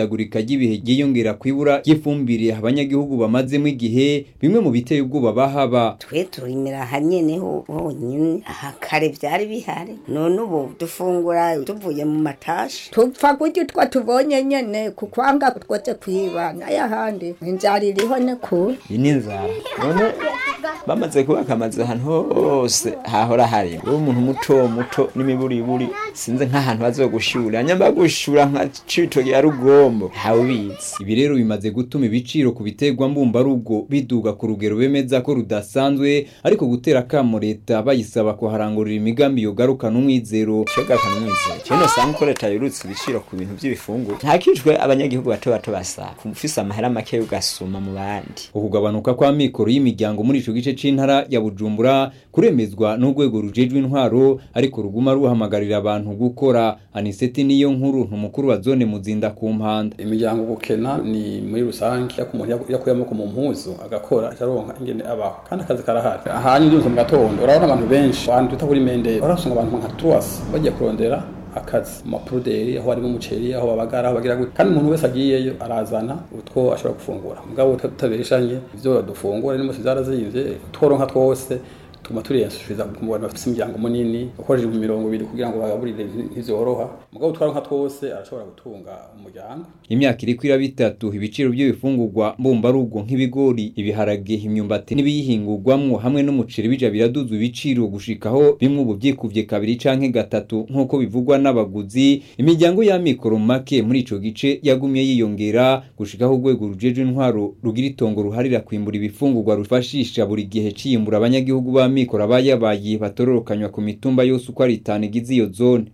ihindagurika ry'ibihe ryiyongera kwibura ry'ifumbire abanyagihugu bamazemo igihe bimwe mu biteye ubwoba bahaba twe turimira hanyene ho honyine aha kare vyari bihari none ubu dufungura tuvuye mu matashi tupfa kurya utwo tubonye nyene kukwanga twoze kwiba n'ayahandi inzara iriho ne kure iyi ni inzara none bamaze kubaka amazu ahantu hose hahora hari uwo umuntu muto muto n'imiburiburi sinzi nk'ahantu bazogushura nyamba gushura nka citoki ya rugombo hawubizi ibi rero bimaze gutuma ibiciro ku biterwa mbumbarugo biduga ku rugero bemeza ko rudasanzwe ariko gutera akamo leta bayisaba kuharangurira imigambi yogarukana umwizero shogarukana umwizero kino usanga ko leta yurutse ibiciro ku bintu by'ibifungurwa ntakijwe abanyagihugu bato bato basaba ufise amahera make ugasuma mu bandi ukugabanuka kw'amikoro y'imiryango muri ico gice c'intara ya Bujumbura kuremezwa n'urwego rujejwe intwaro ariko ruguma ruhamagarira abantu gukora aniseti niyo nkuru ntumukuru wa zone muzinda ku mpanda imiryango gukena ni muri rusange yako umuntu yakuye amaboko mu mpuzu agakora acaronka ingene abaho kandi akazi karahari ahanye ubyumva mu gatondo urabona abantu benshi abantu twita kuri mendere urasanga abantu nka truwasi bagiye kurondera akazi mu mapuruderi aho harimo umuceri aho babagara aho bagira gute kandi umuntu wese agiyeyo arazana utwo ashobora gufungura mugabo tutabeshanye ivyo dufungura n'imose zarazimvye tworonka twose tuma turiyasubiza ku bantu bafite imiryango munini ukoresheje mu mirongo ibiri kugira ngo bagaburire ntivyoroha mugabo twaronka twose arashobora gutunga umuryango imyaka iri kwira bitatu ibiciro by'ibifungurwa mbumbarugo nk'ibigori ibiharage imyumbati n'ibiyihingurwamwo hamwe n'umuceri bija biraduzwa ibiciro gushikaho bimwe ubu byikuvye kabiri canke gatatu nk'uko bivugwa n'abaguzi imiryango y'amikoro make muri ico gice yagumye yiyongera gushikaho urwego rujeje intwaro rugira itongo ruharira kwimbura ibifungurwa rufashisha buri gihe ciyimbura abanyagihugu ba amikoro abayabaye batororokanywa ku mitumba yose uko ari itanu igize iyo zone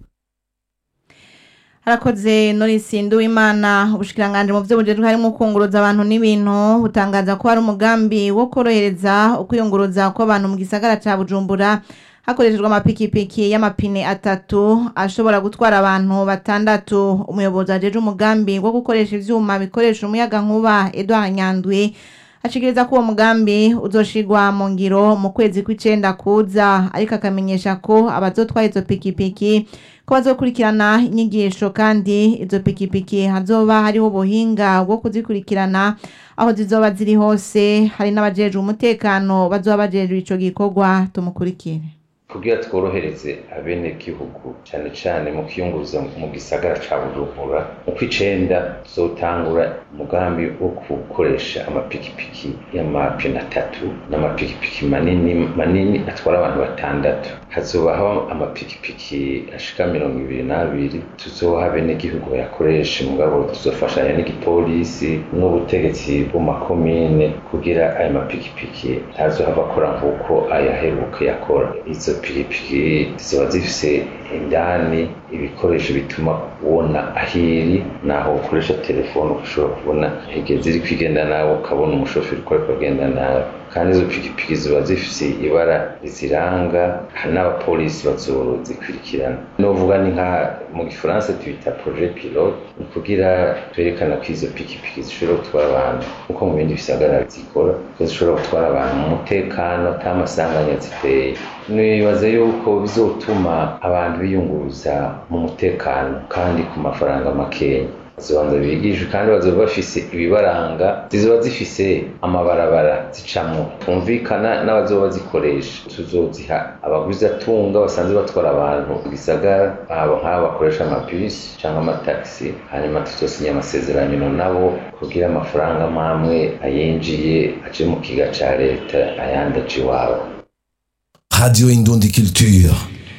harakoze Norisi Nduwimana ubushikiranganje mu byo bujejwe harimo kunguruza abantu n'ibintu butangaza ko hari umugambi wo korohereza ukwiyunguruza kw'abantu mu gisagara ca Bujumbura hakoreshejwe amapikipiki y'amapine atatu ashobora gutwara abantu batandatu umuyobozi ajeje umugambi wo gukoresha ivyuma bikoresha umuyaga nkuba Edouard Nyandwi ashikiriza ko uwo mugambi uzoshigwa mu ngiro mu kwezi kw'icenda kuza ariko akamenyesha ko abazotwara izo pikipiki ko bazokurikirana inyigisho kandi izo pikipiki hazoba hariho ubuhinga bwo kuzikurikirana aho zizoba ziri hose hari n'abajejwe umutekano bazoba bajejwe ico gikorwa tumukurikire kugira tworohereze abenegihugu cyane cyane mu kwiyunguruza mu gisagara ca bujumbura mu kw'icenda tuzotangura umugambi wo gukoresha amapikipiki y'amapine atatu n'amapikipiki manini manini atwara abantu batandatu hazobaho amapikipiki ashika mirongo ibiri n'abiri tuzoha abenegihugu bayakoresha mugabo tuzofashanya n'igipolisi n'ubutegetsi bw'amakomine kugira ayo mapikipiki ntazohava akora nk'uko ayaheruka yakora izo pikipiki ziba zifise indani ibikoresho bituma ubona ahiri naho ukoresha telefone ushobora kubona igihe ziri kwigenda nawe ukabona umushoferi uko ariko agenda nawe kandi izo pikipiki ziba zifise ibara riziranga hari n'abapolisi bazozikurikirana novuga ni nka mu gifaransa tubita projet pilote ni kugira twerekana ko izo pikipiki zishobora gutwara abantu nkuko mu bindi bisagara zikora ko zishobora gutwara abantu mu mutekano ata masanganya ziteye nibaza yuko bizotuma abantu biyunguruza mu mutekano kandi ku mafaranga makeya zibanza bigishwe kandi bazoba bafise ibibaranga zizoba zifise amabarabara zicamwo twumvikana n'abazoba bazikoresha tuzoziha abaguzi atunga basanzwe batwara abantu mu gisagara abo nk'abo bakoresha amabisi cyangwa amatagisi hanyuma tuzosinya amasezerano nabo kugira amafaranga mamwe ayinjiye aje mu kiga ca leta ayandi aje iwabo Radio Indundi Culture.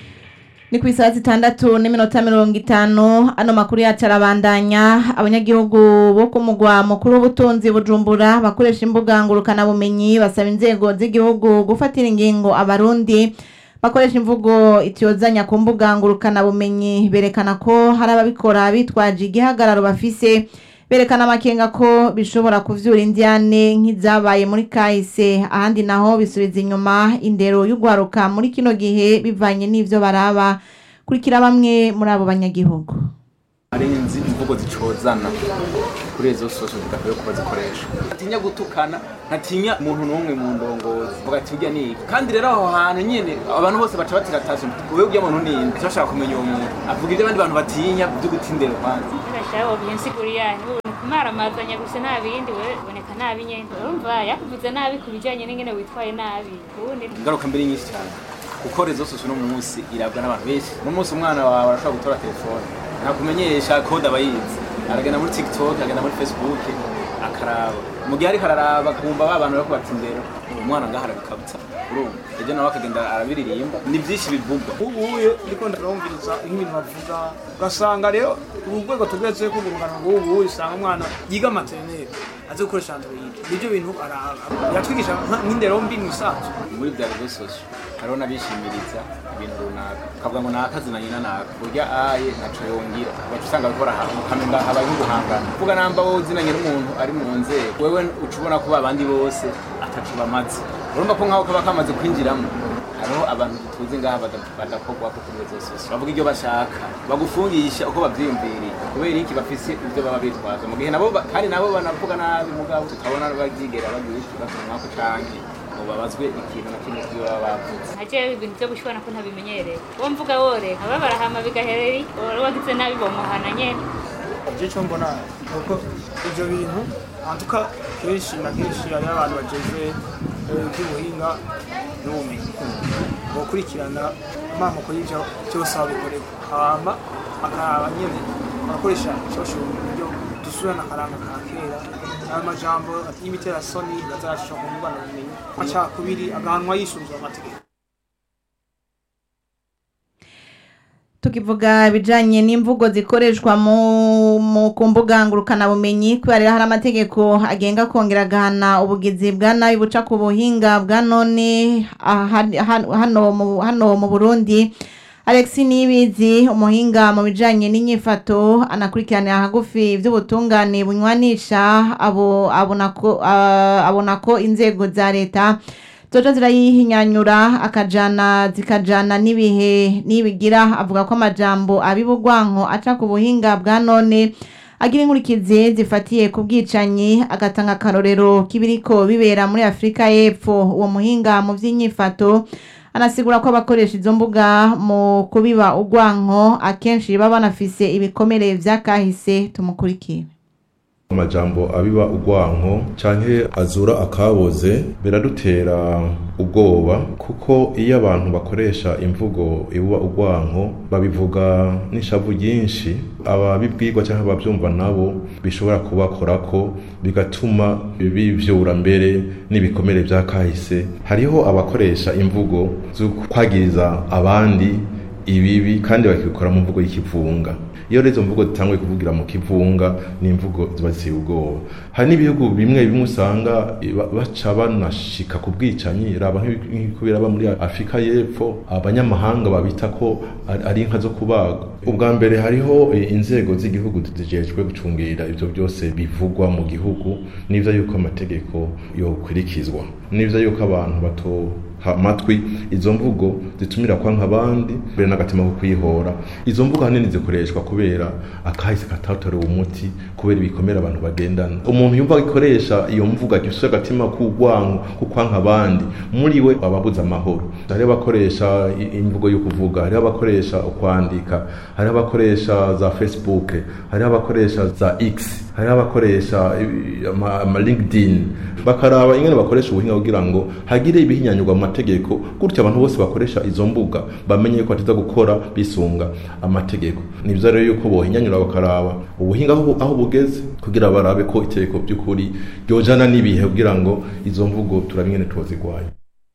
ni ku isaha zitandatu n'iminota mirongo itanu ano makuru yacu arabandanya abanyagihugu bo ku mugwa mukuru w'ubutunzi bujumbura bakoresha imbuga ngurukanabumenyi basaba inzego z'igihugu gufatira ingingo abarundi bakoresha imvugo itiyozanya ku mbuga ngurukanabumenyi berekana ko hari ababikora bitwaje igihagararo bafise berekana amakenga ko bishobora kuvyura indiane nk'izabaye muri kahise ahandi naho bisubiza inyuma indero y'ugwaruka muri kino gihe bivanye n'ivyo baraba kurikira bamwe muri abo banyagihugu hari inzi imvugo zicozana kuri izo sosho zidakwiye kuba zikoreshwa ntatinya gutukana ntatinya umuntu n'umwe mu ndongozi vuga ati urya ni iki kandi rero aho hantu nyine abantu bose baca batira tashe wowe urya muntu ni inde bashaka kumenya uwo muntu avuga ibyo abandi bantu batinya byo gutindera kwanza Ndashaka kubisigurira maramazanya gusa nta bindi we boneka nabi nyene urumva yakuvuze nabi ku bijanye n'ingene witwaye nabi ubundi ingaruka mbere nyinshi cyane kuko rezo sosio uno munsi irabwa n'abantu benshi uno munsi umwana wawe arashobora gutora telefone ntakumenyesha kode aba yizi aragenda muri tiktok agenda muri facebook akaraba mu gihe ariko araraba kumva ba bantu bariko bati imbere uwo mwana ngaho arabikabutsa urumva ejo nawe akagenda arabiririmba ni byinshi bivugwa ubuye ndiko ndarumviriza nk'ibintu bavuga ugasanga rero ubu rwego tugeze ko urungano rw'ubu usanga umwana yiga materineri azi gukoresha android nibyo bintu araba yatwigisha nka- nk'indero mbi mu isanzwe muri bya rezo sosio hariho n'abishimiriza ibintu runaka ukavuga ngo naka zina nyina naka burya aye ntaco yongira ugaca usanga bariko baraha- ukamenga habaye nk'uguhangana kuvuga namba wowe uzinanye n'umuntu ari mu nzego wewe uca ubona ko abandi bose ataco bamaze urumva ko nk'aho kaba kamaze kwinjiramo hariho abantu tuzi ngaha bada- badakorwako kuri rezo sosio bavuga ibyo bashaka bagufungisha uko bavyiyumviriye kubera iki bafise ibyo baba bitwaza mu gihe nabo ba- kandi nabo banavuga nabi mugabo tukabona baryigera bagira ikibazo mwako canke ngo babazwe ikintu na kimwe kivyo baba bavuze nkaje ibintu byo gushwana ko ntabimenyereye uwo mvuga woreka baba barahama bigahereri wari wagize nabi bomuhana nyene icyo cyo mbona ni uko ibyo bintu antuka kenshi na kenshi hariho abantu bageze iby'ubuhinga n'ubumenyi gukurikirana amamoko y'ibyo byose aho bikorerwa hama akaraba nyine bagakoresha ishosho mu buryo dusubirana akaranga ka kera ayo majambo y'imiterasoni bazayashisha ku ngwana bumenyi amacakubiri agahanwa yisunzwe amategeko tukivuga ibijanye n'imvugo zikoreshwa mu mu ku mbuga ngurukanabumenyi kubera rero hari amategeko agenga kongera agahana ubugizi bwa nabi buca ku buhinga bwa none ah, han- han- hano mu hano mu Burundi Alex Nibizi umuhinga mu bijanye n'inyifato anakurikiranira hagufi ivy'ubutungane bunywanisha abo abona ko ah, abona ko inzego za leta zoja zirayihinyanyura akajana zikajana n'ibihe nibigira avuga ko amajambo abibugwanko aca ku buhinga bwa none agira inkurikizi zifatiye ku bwicanyi agatanga akarorero k'ibiriko bibera muri afurika y'epfo uwo muhinga mu vy'inyifato anasigura ko abakoresha izo mbuga mu kubiba ugwanko akenshi baba banafise ibikomere vy'akahise tumukurikire amajambo abiba ugwanko canke azura akaboze biradutera ubwoba kuko iyo abantu bakoresha imvugo ibuba ugwanko babivuga n'ishavu ryinshi ababibwirwa canke abavyumva nabo bishobora kubakorako bigatuma bivyura mbere n'ibikomere vya kahise hariho abakoresha imvugo zo kwagiriza abandi ibibi kandi bakabikora mu mvugo y'ikivunga iyo rero izo mvugo zitanguye kuvugira mu kivunga ni imvugo ziba ziteye ubwoba hari n'ibihugu bimwe bimwe usanga ba- baca banashika ku bwicanyi raba nk'ibi- nk'uko biraba muri afurika y'epfo abanyamahanga babita ko ari- ari inka zo kubaga ubwa mbere hariho eh, inzego z'igihugu zijejwe gucungira ivyo byose bivugwa mu gihugu n'ivyo yuko amategeko yokurikizwa n'ivyo yuko abantu bato ha- amatwi izo mvugo zitumira kwanka abandi mbere n'agatima ko kwihora izo mvugo ahanini zikoreshwa kubera akahise katatorewe umuti kubera ibikomere abantu bagendana umuntu yumva ikoresha iyo mvugo agifise agatima k'urwanko ko kwanka abandi muri we aba abuze amahoro hariho abakoresha i- imvugo yo kuvuga hariho abakoresha ukwandika hariho abakoresha za facebook hariho abakoresha za x hariho abakoresha i- ama ama linkedin bakaraba ingene bakoresha ubuhinga kugira ngo hagire ibihinyanyurwa mu mategeko gutyo abantu bose bakoresha izo mbuga bamenye ko batiza gukora bisunga amategeko ni byiza rero yuko bohinyanyura bakaraba ubuhinga aho bu- aho bugeze kugira barabe ko itegeko by'ukuri ryojana n'ibihe kugira ngo izo mvugo turabe ingene tuzigwanya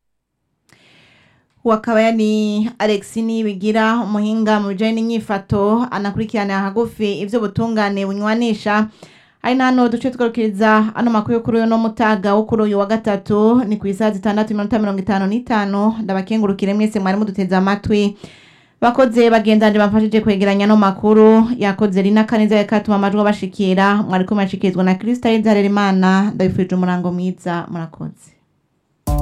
wakaba yari Alex Nibigira umuhinga mu bijanye n'inyifato anakurikirana hagufi ivyo butungane bunywanisha ari nano duce twarukiriza ano makuru yo kuri uyu no mutaga wo kuri uyu wa gatatu ni ku isaha zitandatu iminota mirongo itanu n'itanu ndabakengurukire mwese mwari muduteze amatwi bakoze bagendanje bamfashije kwegeranya no makuru yakoze rina kaneza yakatuma amajwi abashikira mwari kumashikizwa na Krista Harerimana ndabifurije umurango mwiza murakoze